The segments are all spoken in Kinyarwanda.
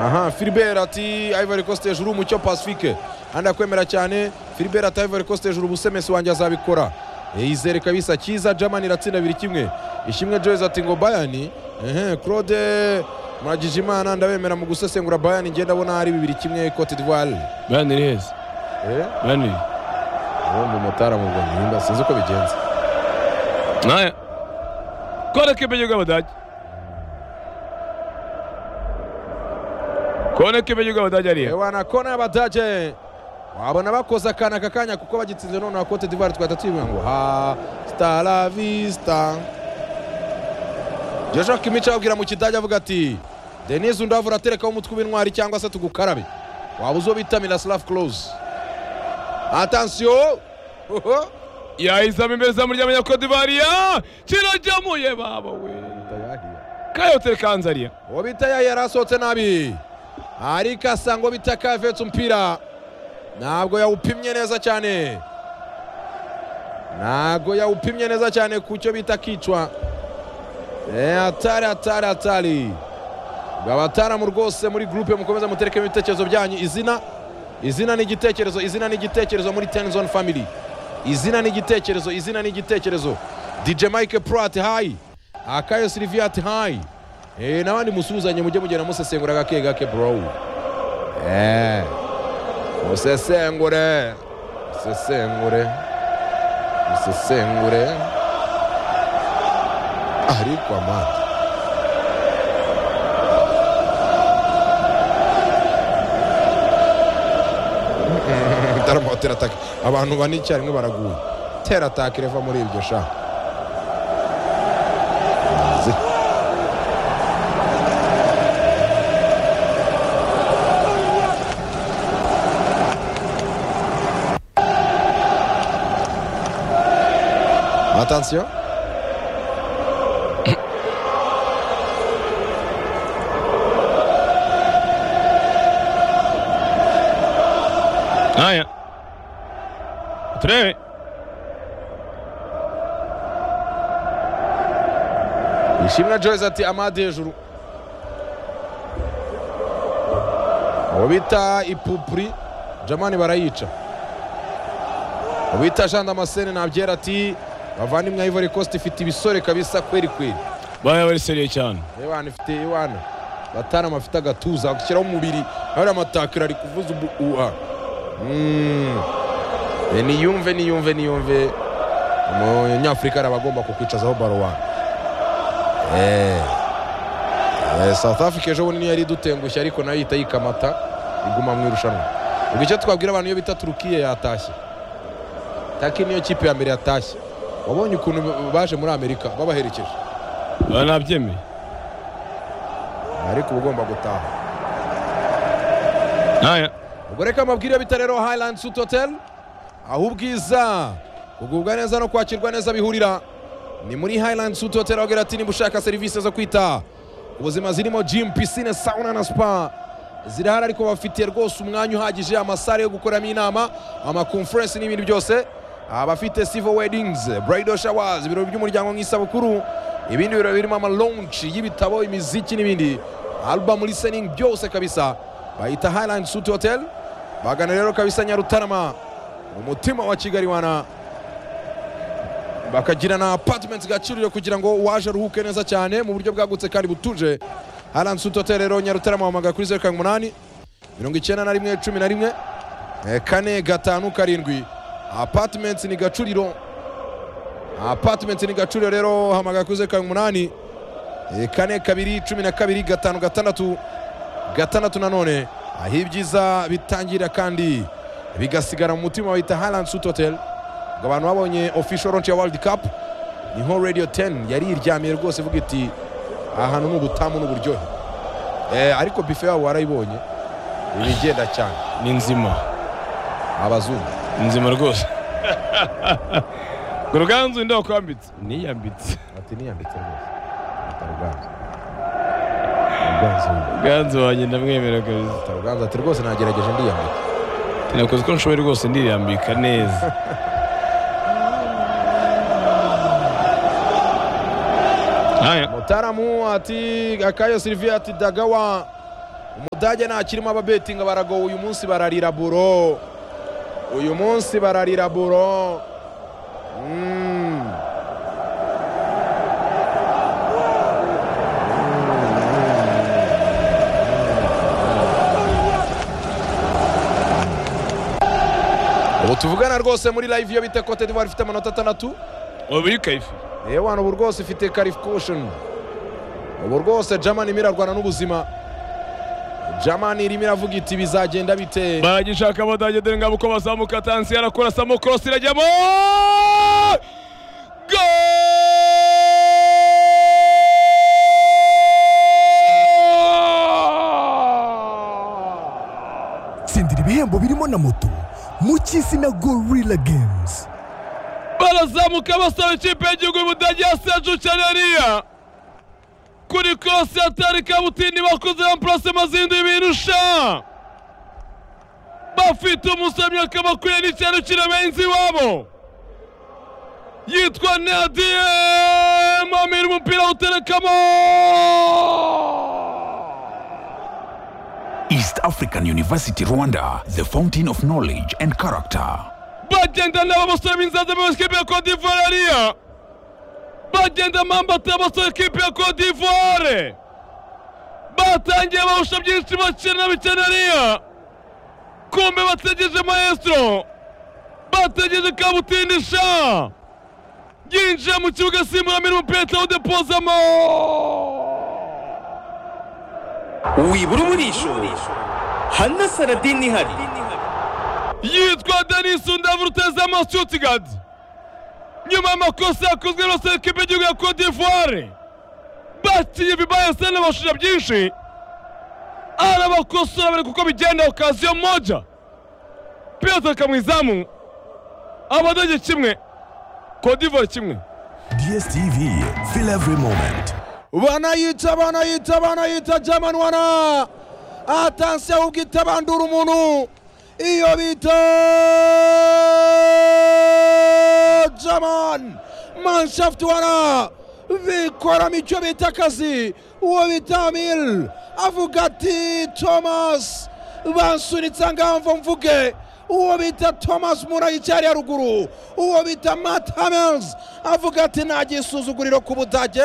aha Philbert ati Ivory Coast hejuru mucyo Pacifique kandi akwemera cyane Philbert ati Ivory Coast hejuru ubusemesi wanjye azabikora yizere kabisa cyiza Germany iratsinda biri kimwe ishimwe Joyce ati ngo Bayern ehe Claude Muragijimana ndabemera mu gusesengura Bayern njye ndabona ari bibiri kimwe Cote d'Ivoire bayani iri heza eh bayani iri ubundi umutara mu Rwanda sinzi uko bigenze nawe kode k'imenye rw'abadage kode k'imenye rw'abadage hariya ewa na kona y'abadage wabona bakoze akana aka kanya kuko bagitsinze none na Cote d'Ivoire twahita tuyibwira ngo ha stara vista Joshua Kimmich ababwira mu kidage avuga ati Denis Undavura aterekaho umutwe w'intwari cyangwa se tugukarabe waba uzi uwo bita Miroslav Klose atansiyo Oho. yahizamo imbere izamu ry'abanyakodivariya kirajyamuye baba we kayotere kanzariya uwo bita ya yari asohotse nabi ariko asa ngo bita kavetse umupira ntabwo yawupimye neza cyane ntabwo yawupimye neza cyane ku cyo bita kicwa Eh, atari atari atari abataramu rwose muri gurupe mukomeza muterekemo ibitekerezo byanyu izina izina ni igitekerezo izina ni igitekerezo muri tenizoni family izina ni igitekerezo izina ni igitekerezo dj mike pro ati hayi akayo sylvia ati hayi Eh, n'abandi musuhuzanye mujye mugenda musesengura gake gake bro Eh, musesengure musesengure musesengure ariko amande ndarama teratake abantu bane icyarimwe baraguye teratake reva muri ibyo sha Zi. Attention. nkaya turebe ishimwe joyce ati amade hejuru uwo bita ipupuri jamani barayica uwo bita jean damascene nabyera ati bavandimwe ivory coast ifite ibisore kabisa kweri kweri baya bari seriye cyane iwana ifite iwana batarama afite agatuza gushyiraho umubiri hari amatakira ari kuvuza ubu uwa Mm. E, niyumve niyumve niyumve umunyafurika araba agomba kukwicazaho baro wani Eh. Eh, south africa ejo bundi niyo yari idutengushye ariko nayo ihita yikamata iguma mu irushanwa ubwo icyo twabwira abantu iyo bita turukiye yatashye taki niyo kipe ya mbere yatashye wabonye ukuntu baje muri amerika babaherekeje baba nabyemeye ariko uba ugomba gutaha nkaya ubwo reka mabwire bita rero Highland Suite Hotel aho ubwiza kugubwa neza no kwakirwa neza bihurira ni muri Highland Suite Hotel aho agira ati niba ushaka serivisi zo kwita ku buzima zirimo gym piscine sauna na spa zirahari ariko bafitiye rwose umwanya uhagije amasare yo gukoramo inama amakonferensi n'ibindi byose abafite civil weddings bridal showers ibirori by'umuryango nk'isabukuru ibindi birori birimo amalonshi y'ibitabo imiziki n'ibindi album listening byose kabisa bayita Highland Suite Hotel bagana rero kabisa Nyarutarama mu mutima wa Kigali wana bakagira na apartments gacuriro kugira ngo waje aruhuke neza cyane mu buryo bwagutse kandi butuje Highland Suite Hotel rero Nyarutarama wamagana kuri zeru karindwi umunani mirongo icyenda na rimwe cumi na rimwe eh, kane gatanu karindwi apartments ni gacuriro apartments ni gacuriro rero hamagara kuri zeru karindwi umunani eh, kane kabiri cumi na kabiri gatanu gatandatu gatandatu nanone aho ibyiza bitangira kandi bigasigara mu mutima bahita Highland Suite Hotel ngo abantu babonye official launch ya World Cup niho Radio 10 yari iryamiye rwose ivuga iti aha hantu ni ubutamu n'uburyohe eh, ariko bife yabo warayibonye ibigenda cyane ni nzima abazungu ni nzima rwose ngo ruganzu nda wakwambitse niyambitse ati niyambitse rwose ataruganza ruganzu ruganzu wanjye ndamwemera kabisa ataruganza ati rwose nagerageje ndiyambika nakoze uko nshoboye rwose ndirambika neza nkaya mutaramu ati akayo sylvia ati dagawa umudage ntakirimo ababetinga baragowe uyu munsi bararira buro uyu munsi bararira buro Mm. ubu tuvugana rwose muri live iyo bita cote d'ivoire ifite amanota atandatu ubu ni kayifi yewe hano ubu rwose ifite karifukushoni ubu rwose jamani irimo irarwana n'ubuzima jamani irimo iravuga iti bizagenda bite baragishaka abadage dore ngabo uko bazamuka tansi yarakora samo korosi irajyamo Goal! tsindira ibihembo birimo na moto mu cy'isi na gorilla games barazamuka basaba ikipe y'igihugu y'ubudage ya seju canariya kuri korosi ya tari kabutindi bakoze ampurase mazindi birusha bafite umusomyi akaba akwiye n'ikintu kirabenzi iwabo yitwa nadie mamira umupira awuterekamo East African University Rwanda, the fountain of knowledge and character. bagenda n'ababasore b'inzaza b'amakipe ya Cote d'Ivoire ariya bagenda mambata abasore kipe ya Cote d'Ivoire batangiye bahusha byinshi bakina bikina ariya kumbe bategereje maestro bategereje kabutindi sha yinjiye mu kibuga asimbura mirimo peta udepozamo wibura umurisho hana saradini ihari yitwa denis undavu rutezama stuttgart nyuma y'amakosa yakozwe n'abasore kipe y'igihugu ya cote d'ivoire bakiye vibayese n'abashusha byinshi arabakosora bari kuko bigenda okaziyo moja piyoto kamwizamu abadage kimwe cote d'ivoire kimwe dstv feel every moment banayita banayita banayita jamani wana atansi ahubwo itabandura umuntu iyo bita jaman manshaft wana bikoramo icyo bita akazi uwo bita amil avuga ati thomas bansunitse ahangaha mvuge uwo bita thomas murayicyari ya ruguru uwo bita matt hamels avuga ati nta gisuzuguriro ku budage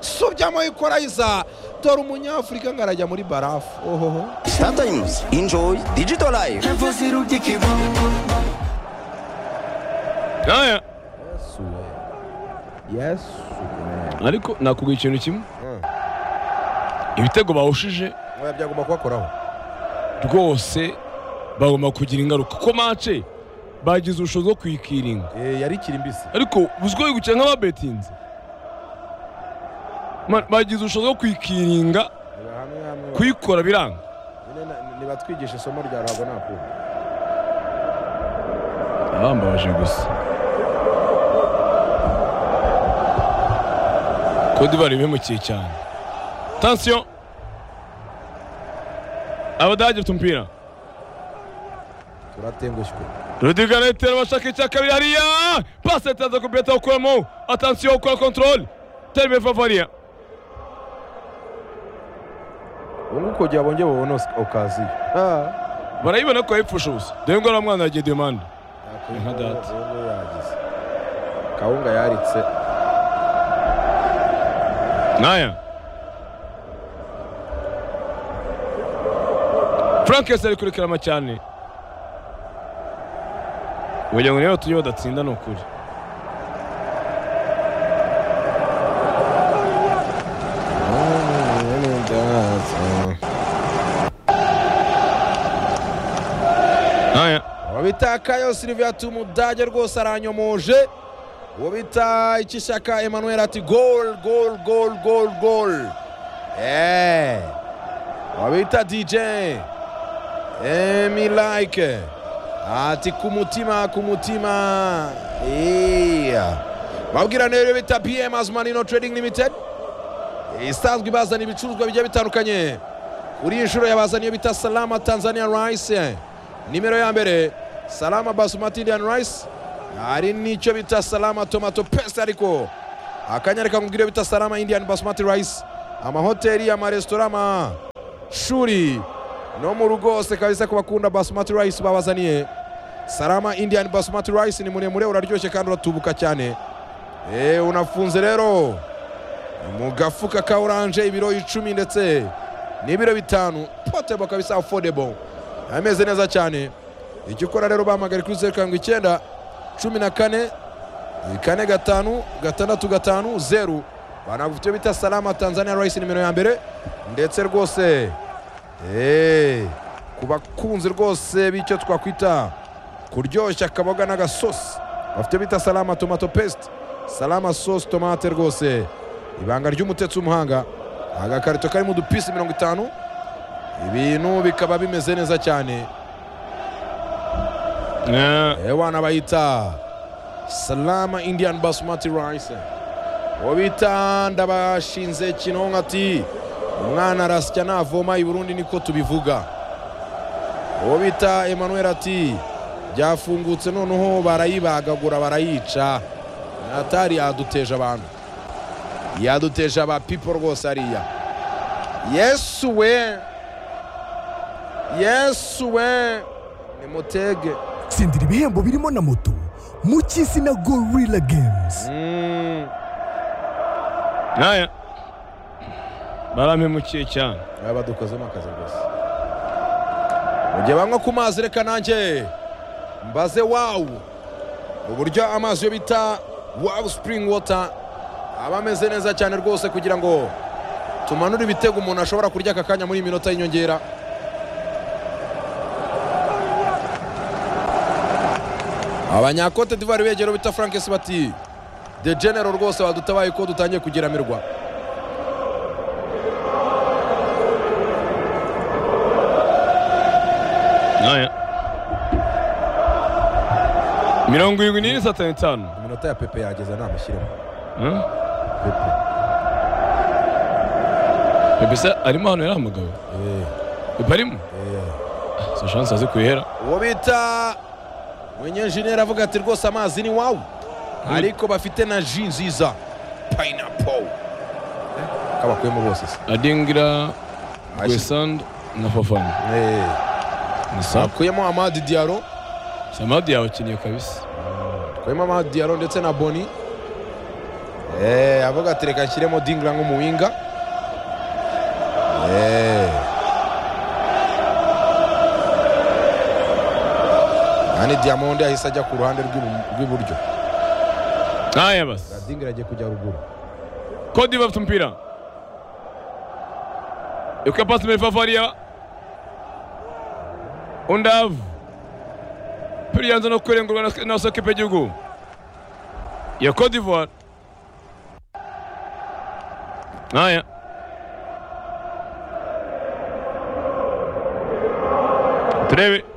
subyamo ikorayiza dore umunyafurika ngo arajya muri barafu ohoho Startimes, enjoy digital life. aya yesu ariko nakubwira ikintu kimwe ibitego bahushije oya byagomba kubakoraho rwose bagomba kugira ingaruka kuko mace bagize ubushobozi bwo kuyikiringa Eh, yari ikiri mbisi ariko uzwiho gukina nk'ababetinze Ma- bagize ubushobozi bwo kuyikiringa Reba hamwe hamwe kuyikora biranga Nyine na- nibatwigishe isomo rya ruhago nakuru abambabaje gusa kodivari bimukiye cyane tansiyo abadage bafite umupira turatengushywe Rudiga Leiter bashaka icya kabiri hariya pasi yatanze ku Beta ukuramo atansiyo ukora kontorore terime vavariya ubungubu kugira bongere babone os- okaziyo Ah. barayibona ko yayipfusha ubusa dore ngo uriya mwana yagiye demande Ntabwo Inka data. ubu ngubu yagize kawunga yaritse Naya. Frankes ari kuri Karama cyane. Ugira ngo niba tujye badatsinda ni ukuri. Naya. uwo bita kayo silivia tumudage rwose aranyomoje uwo bita ikishaka emmanuel ati gol gol gol gol gol Eh. uwo bita dj emi like ati ku mutima ku mutima Iya. babwira neza iyo bita pm azumanino trading limited isanzwe ibazana ibicuruzwa bigiye bitandukanye kuri iyi nshuro yabazaniye bita salama tanzania rice nimero ya mbere salama basumati indian rice hari n'icyo bita salama tomato pesi ariko akanyareka nkubwira iyo bita salama indian basumati rice amahoteli amaresitora amashuri no mu rugo hose kabisa ku bakunda basmati rice babazaniye salama indian basmati rice ni muremure uraryoshye kandi uratubuka cyane eee unafunze rero mu gafuka ka oranje ibiro icumi ndetse n'ibiro bitanu potebo kabisa affordable ameze neza cyane icyo ukora rero bahamagare kuri zeru karindwi icyenda cumi na kane kane gatanu gatandatu gatanu zeru banagufite icyo bita salama tanzania rice nimero ya mbere ndetse rwose eee ku bakunzi rwose b'icyo twakwita kuryoshya akaboga n'agasosi bafite bita salama tomato paste salama sosi tomate rwose ibanga ry'umutetsi w'umuhanga agakarito karimo udupisi mirongo itanu ibintu bikaba bimeze neza cyane ewana bayita salama indian basmati rice uwo bita ndabashinze kinonko ati umwana arasya navoma i burundi niko tubivuga uwo bita emmanuel ati byafungutse noneho barayibagagura barayica atari yaduteje abantu yaduteje aba people rwose hariya yesu we yesu we nimutege tsindira ibihembo birimo na moto mu cy'izina gorilla games Mm, nkaya barampemukiye cyane aba badukozemo akazi rwose mugihe banywa ku mazi reka nanjye mbaze wawu uburyo amazi yo bita wawu spring water aba ameze neza cyane rwose kugira ngo tumanure ibitego umuntu ashobora kurya aka kanya muri iyi minota y'inyongera abanyakote divari begera bita frank bati de genero rwose badutabaye ko dutangiye kugeramirwa nkaya mirongo irindwi n'ine satani itanu iminota ya pepe yageza namushyiremo Huh? pepe Pepe se arimo hano yari umugabo Pepe arimo si shansi azi kuhera uwo bita mwenyenjeneri avuga ati rwose amazi ni wawu ariko bafite na ji nziza payinapo kabakuyemo bose se adingira gwesand na fafana Eh, ni sa bakuyemo amadi diyaro samadi yabakeneye kabisa bakuyemo amadi diyaro ndetse na boni Eh, avuga ati reka nshyiremo dingira nk'umuwinga Eh. kandi diyamonde ahise ajya ku ruhande rw'ibu- rw'iburyo nkaya basi dingira agiye kujya ruguru kodi bafite umupira yuka pasi muri fafaria undavu piri yanze no kurengurwa na- na sokipe y'igihugu ya cote d'ivoire nkaya turebe